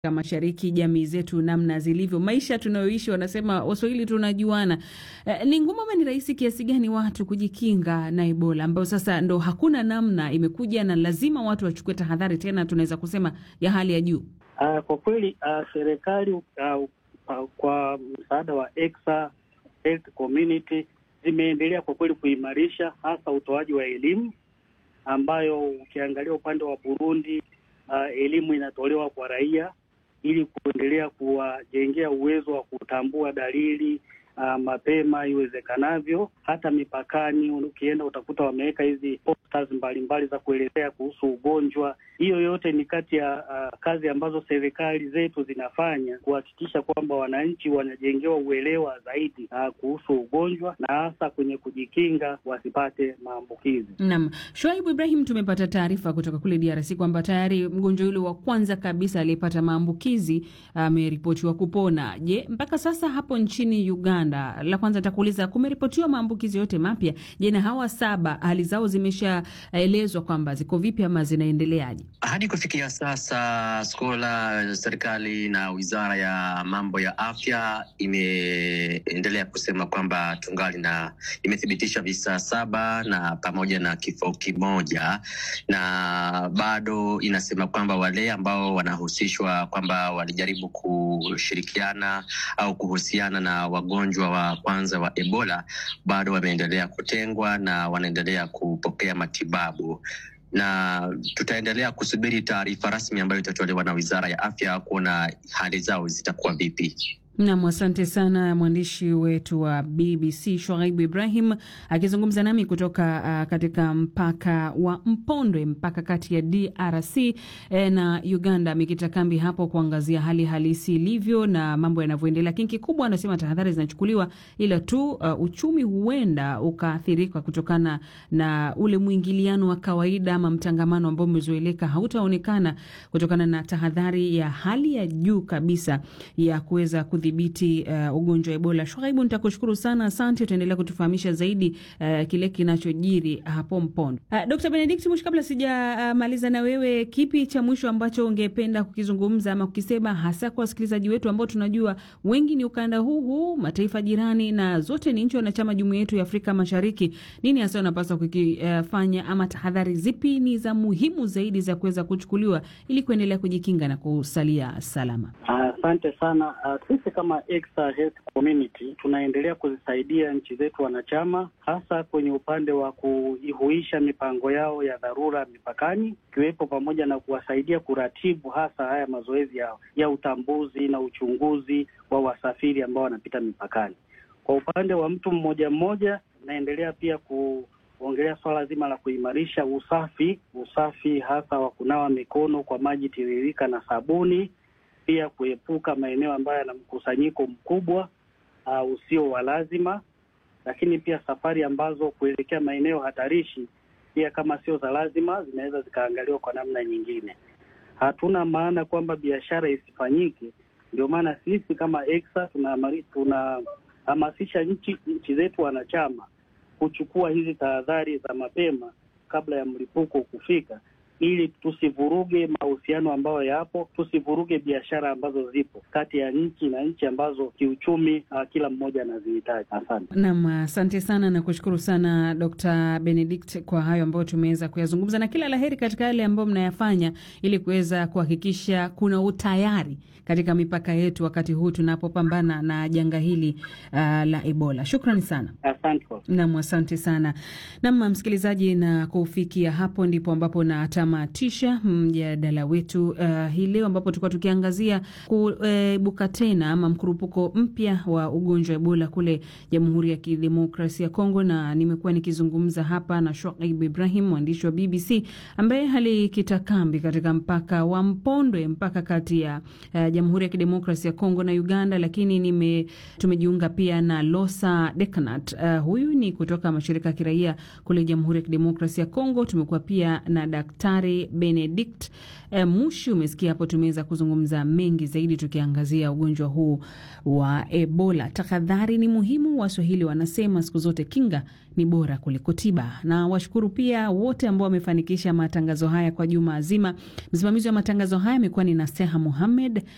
Mashariki, jamii zetu namna zilivyo, maisha tunayoishi, wanasema Waswahili tunajuana. Eh, ni ngumu ama ni rahisi kiasi gani watu kujikinga na Ebola ambayo sasa ndo hakuna namna, imekuja na lazima watu wachukue tahadhari, tena tunaweza kusema ya hali ya juu? Uh, kwa kweli uh, serikali uh, uh, kwa msaada wa Exa Health Community zimeendelea kwa kweli kuimarisha hasa utoaji wa elimu ambayo ukiangalia upande wa Burundi uh, elimu inatolewa kwa raia ili kuendelea kuwajengea uwezo wa kutambua dalili uh, mapema iwezekanavyo. Hata mipakani ukienda utakuta wameweka hizi posters mbalimbali za kuelezea kuhusu ugonjwa. Hiyo yote ni kati ya uh, kazi ambazo serikali zetu zinafanya kuhakikisha kwamba wananchi wanajengewa uelewa zaidi uh, kuhusu ugonjwa na hasa kwenye kujikinga wasipate maambukizi. Naam, Shoaibu Ibrahim, tumepata taarifa kutoka kule DRC kwamba tayari mgonjwa yule wa kwanza kabisa aliyepata maambukizi ameripotiwa kupona. Je, mpaka sasa hapo nchini Uganda, la kwanza nitakuuliza, kumeripotiwa maambukizi yote mapya? Je, na hawa saba hali zao zimeshaelezwa kwamba ziko vipi ama zinaendeleaje? Hadi kufikia sasa, skola serikali na wizara ya mambo ya afya imeendelea kusema kwamba tungali na imethibitisha visa saba na pamoja na kifo kimoja, na bado inasema kwamba wale ambao wanahusishwa kwamba walijaribu kushirikiana au kuhusiana na wagonjwa wa kwanza wa Ebola bado wameendelea kutengwa na wanaendelea kupokea matibabu na tutaendelea kusubiri taarifa rasmi ambayo itatolewa na wizara ya afya kuona hali zao zitakuwa vipi. Nam, asante sana mwandishi wetu wa BBC Shoaibu Ibrahim akizungumza nami kutoka uh, katika mpaka wa Mpondwe, mpaka kati ya DRC eh, na Uganda. Amekita kambi hapo kuangazia hali halisi ilivyo na mambo yanavyoendelea, lakini kikubwa anasema tahadhari zinachukuliwa, ila tu uh, uchumi huenda ukaathirika kutokana na ule mwingiliano wa kawaida ama mtangamano ambao umezoeleka hautaonekana kutokana na tahadhari ya hali ya juu kabisa ya kuweza dhibiti uh, ugonjwa wa Ebola. Shwaibu, nitakushukuru sana, asante. Utaendelea kutufahamisha zaidi uh, kile kinachojiri hapo Mpondo. Uh, Dr. Benedict Mushi, kabla sijamaliza uh, na wewe, kipi cha mwisho ambacho ungependa kukizungumza ama kukisema hasa kwa wasikilizaji wetu ambao tunajua wengi ni ukanda huu huu, mataifa jirani na zote ni nchi wanachama jumuiya yetu ya Afrika Mashariki? Nini hasa unapaswa kukifanya uh, ama tahadhari zipi ni za muhimu zaidi za kuweza kuchukuliwa ili kuendelea kujikinga na kusalia salama? Asante uh, sana uh, sisi kama Exa Health Community tunaendelea kuzisaidia nchi zetu wanachama, hasa kwenye upande wa kuihuisha mipango yao ya dharura mipakani, ikiwepo pamoja na kuwasaidia kuratibu hasa haya mazoezi ya, ya utambuzi na uchunguzi wa wasafiri ambao wanapita mipakani. Kwa upande wa mtu mmoja mmoja, naendelea pia kuongelea swala zima la kuimarisha usafi, usafi hasa wa kunawa mikono kwa maji tiririka na sabuni pia kuepuka maeneo ambayo yana mkusanyiko mkubwa uh, usio wa lazima, lakini pia safari ambazo kuelekea maeneo hatarishi pia kama sio za lazima zinaweza zikaangaliwa kwa namna nyingine. Hatuna maana kwamba biashara isifanyike, ndio maana sisi kama Exa tunahamasisha tuna nchi nchi zetu wanachama kuchukua hizi tahadhari za mapema kabla ya mlipuko kufika ili tusivuruge mahusiano ambayo yapo, tusivuruge biashara ambazo zipo kati ya nchi na nchi ambazo kiuchumi uh, kila mmoja anazihitaji. Asante nam, asante sana na kushukuru sana Dr. Benedict kwa hayo ambayo tumeweza kuyazungumza, na kila laheri katika yale ambayo mnayafanya ili kuweza kuhakikisha kuna utayari katika mipaka yetu wakati huu tunapopambana na janga hili uh, la Ebola. Shukrani sana. Asante nam, asante sana nam, msikilizaji, na kufikia hapo ndipo ambapo na tamatisha mjadala wetu uh, hii leo ambapo tulikuwa tukiangazia kuibuka uh, tena ama mkurupuko mpya wa ugonjwa wa Ebola kule Jamhuri ya Kidemokrasia ya Kongo, na nimekuwa nikizungumza hapa na Shoaib Ibrahim, mwandishi wa BBC ambaye alikita kambi katika mpaka wa Mpondwe, mpaka kati ya uh, Jamhuri ya Kidemokrasia ya Kongo na Uganda, lakini nime tumejiunga pia na Losa Deknat. Uh, huyu ni kutoka mashirika ya kiraia kule Jamhuri ya Kidemokrasia ya Kongo. Tumekuwa pia na Daktari Benedict eh, Mushi. Umesikia hapo, tumeweza kuzungumza mengi zaidi tukiangazia ugonjwa huu wa Ebola. Tahadhari ni muhimu, Waswahili wanasema siku zote kinga ni bora kuliko tiba. Na washukuru pia wote ambao wamefanikisha matangazo haya kwa juma zima. Msimamizi wa matangazo haya amekuwa ni Naseha Muhamed,